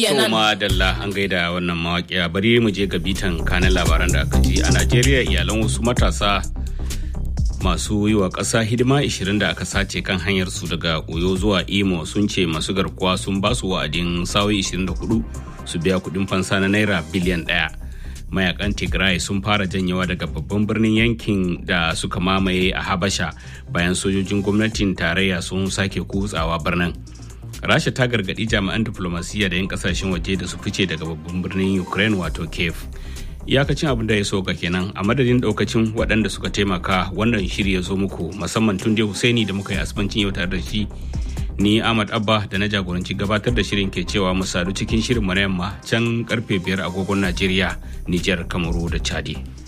kenan. Toma Dalla an gaida wannan mawaƙiya bari mu je ga bitan kanan labaran da aka ji a Najeriya iyalan wasu matasa masu yi wa ƙasa hidima 20 da aka sace kan hanyar su daga Oyo zuwa Imo sun ce masu garkuwa sun ba su wa'adin sawi 24 su biya kuɗin fansa na naira biliyan ɗaya. Mayakan Tigray sun fara janyewa daga babban birnin yankin da suka mamaye a Habasha bayan sojojin gwamnatin tarayya sun sake kutsawa birnin. rasha ta gargaɗi jami'an diflomasiyya da 'yan kasashen waje da su fice daga babban birnin ukraine wato kiev iyakacin abin da ya so ga kenan a madadin daukacin waɗanda suka taimaka wannan shiri ya zo muku musamman tun dai husaini da muka yi asibancin yau tare da shi ni ahmad abba da na jagoranci gabatar da shirin ke cewa mu sadu cikin shirin mu na yamma can karfe biyar agogon najeriya nijar kamaru da chadi